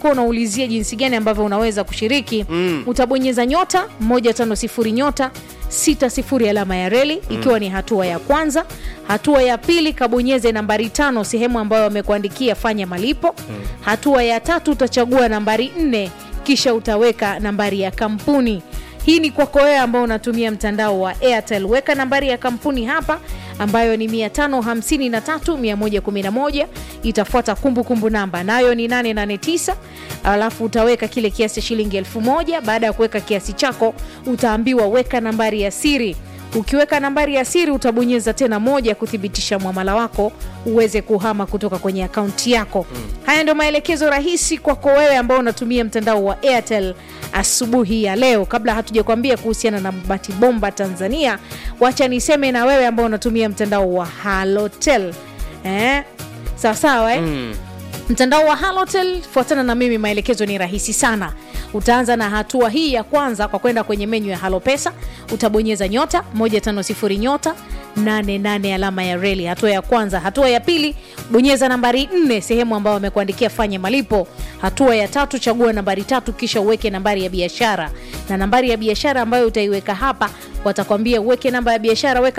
ulikuwa unaulizia jinsi gani ambavyo unaweza kushiriki mm. utabonyeza nyota 150 nyota 60 alama ya reli mm. ikiwa ni hatua ya kwanza hatua ya pili kabonyeze nambari tano sehemu ambayo wamekuandikia fanya malipo mm. hatua ya tatu utachagua nambari nne kisha utaweka nambari ya kampuni hii ni kwako wewe ambao unatumia mtandao wa airtel weka nambari ya kampuni hapa ambayo ni 553111 itafuata kumbukumbu namba nayo ni 889 alafu utaweka kile kiasi cha shilingi 1000 baada ya kuweka kiasi chako utaambiwa weka nambari ya siri ukiweka nambari ya siri utabonyeza tena moja kuthibitisha mwamala wako uweze kuhama kutoka kwenye akaunti yako mm. haya ndio maelekezo rahisi kwako wewe ambao unatumia mtandao wa airtel asubuhi ya leo kabla hatujakwambia kuhusiana na mabati bomba tanzania wacha niseme na wewe ambao unatumia mtandao wa halotel eh? sawasawa eh? mm mtandao wa halotel fuatana na mimi maelekezo ni rahisi sana utaanza na hatua hii ya kwanza kwa kwenda kwenye menyu ya halo pesa utabonyeza nyota 150 nyota 88 alama ya reli hatua ya kwanza hatua ya pili bonyeza nambari 4 sehemu ambayo wamekuandikia fanye malipo hatua ya tatu chagua nambari tatu kisha uweke nambari ya biashara na nambari ya biashara ambayo utaiweka hapa watakwambia uweke namba ya biashara weka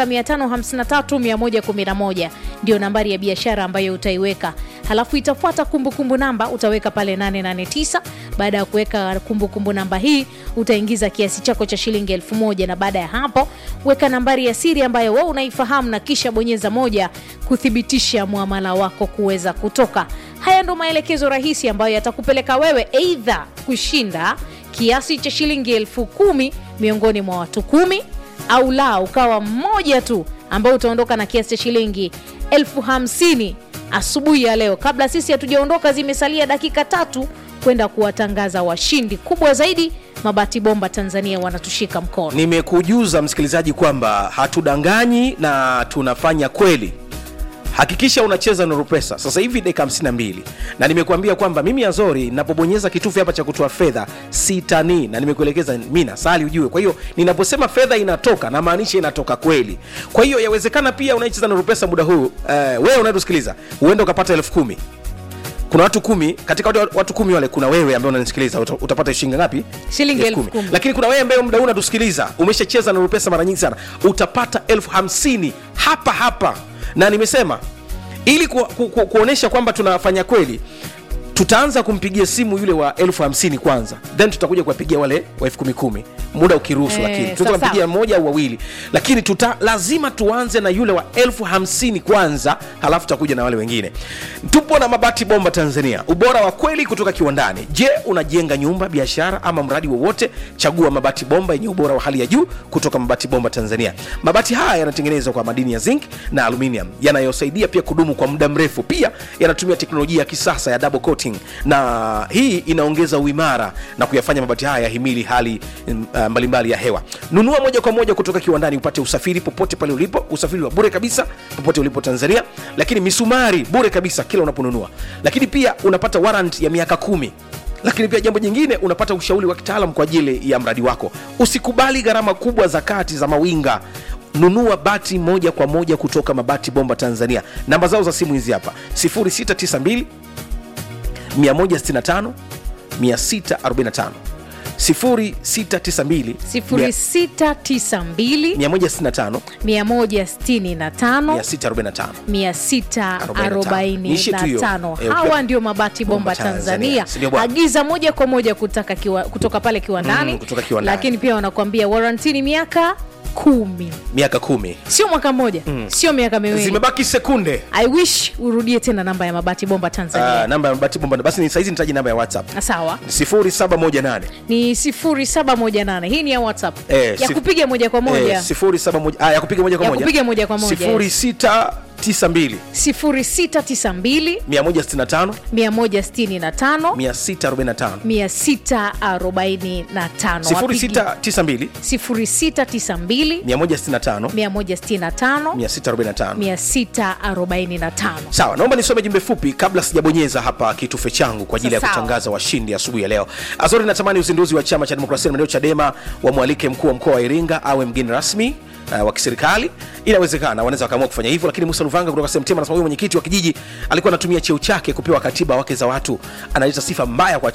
553111 ndio nambari ya biashara ambayo utaiweka halafu itafuata kumbukumbu namba utaweka pale 889 baada ya kuweka kumbukumbu namba hii utaingiza kiasi chako cha shilingi elfu moja na baada ya hapo weka nambari ya siri ambayo we unaifahamu na kisha bonyeza moja kuthibitisha mwamala wako kuweza kutoka haya ndo maelekezo rahisi ambayo yatakupeleka wewe eidha kushinda kiasi cha shilingi elfu kumi miongoni mwa watu kumi au la ukawa mmoja tu ambao utaondoka na kiasi cha shilingi elfu hamsini asubuhi ya leo kabla sisi hatujaondoka zimesalia dakika tatu kwenda kuwatangaza washindi kubwa zaidi mabati bomba tanzania wanatushika mkono nimekujuza msikilizaji kwamba hatudanganyi na tunafanya kweli hakikisha unacheza nuru pesa sasa hivi dakika 52 na nimekuambia kwamba mimi azori napobonyeza kitufe hapa cha kutoa fedha sitani na nimekuelekeza mi nasali ujue kwa hiyo ninaposema fedha inatoka namaanisha inatoka kweli kwa hiyo yawezekana pia unaicheza nuru pesa muda huu uh, wewe unayetusikiliza huenda ukapata elfu kumi kuna watu kumi katika watu, watu kumi wale kuna wewe ambaye unanisikiliza uta, utapata shilingi ngapi Shilingi Elfu elfu kumi. lakini kuna wewe ambaye muda huu unatusikiliza umeshacheza na pesa mara nyingi sana utapata elfu hamsini hapa hapa na nimesema ili ku, ku, ku, kuonyesha kwamba tunafanya kweli tutaanza kumpigia simu yule wa elfu hamsini kwanza then tutakuja kuwapigia wale wa elfu kumi kumi muda ukiruhusu Eh, lakini sawa, tunaweza kumpigia sawa. mmoja au wawili lakini tuta, lazima tuanze na yule wa elfu hamsini kwanza halafu tutakuja na wale wengine tupo na mabati bomba tanzania ubora wa kweli kutoka kiwandani je unajenga nyumba biashara ama mradi wowote chagua mabati bomba yenye ubora wa hali ya juu kutoka mabati bomba tanzania mabati haya yanatengenezwa kwa madini ya zinc na aluminium yanayosaidia pia kudumu kwa muda mrefu pia yanatumia teknolojia ya kisasa ya double coating na hii inaongeza uimara na kuyafanya mabati haya yahimili hali mm, uh, mbalimbali ya hewa nunua moja kwa moja kutoka kiwandani upate usafiri popote pale ulipo usafiri wa bure kabisa popote ulipo tanzania lakini misumari bure kabisa kila unaponunua lakini pia unapata warrant ya miaka kumi lakini pia jambo jingine unapata ushauri wa kitaalam kwa ajili ya mradi wako usikubali gharama kubwa za kati za mawinga nunua bati moja kwa moja kutoka mabati bomba tanzania namba zao za simu hizi hapa 0692 165 645 0692 0692 165 165 645 Niishie tu hiyo. 645 Eh, hawa ukiwa- ndio mabati bomba Bomba Tanzania. tanzania Si ndio bwana? agiza moja kwa moja kutaka kiwa, kutoka pale kiwandani Mm, kutoka kiwandani. lakini pia wanakuambia warantini miaka kumi miaka kumi sio mwaka mmoja sio miaka miwili zimebaki sekunde i wish urudie tena namba ya mabati bomba uh, tanzania namba ya mabati bomba basi ni saizi nitaji namba ya whatsapp sawa 0718 ni 0718 hii ni ya whatsapp Eh, ya sif- kupiga moja kwa moja eh, 071 ah, ya kupiga moja kwa Ya moja kupiga moja kwa moja, 0692 0692 165 165 645 645 Wapigi- 0692 0692 165 165 645 645 sawa naomba nisome jumbe fupi kabla sijabonyeza hapa kitufe changu kwa ajili ya Sawa. kutangaza washindi asubuhi ya leo azori natamani uzinduzi wa chama cha demokrasia na maendeleo chadema wamwalike mkuu wa mkoa wa iringa awe mgeni rasmi Uh, wa kiserikali inawezekana wanaweza wakaamua kufanya hivyo lakini musa luvanga kutoka semtema anasema huyu mwenyekiti wa kijiji alikuwa anatumia cheo chake kupewa katiba wake za watu analeta sifa mbaya kwa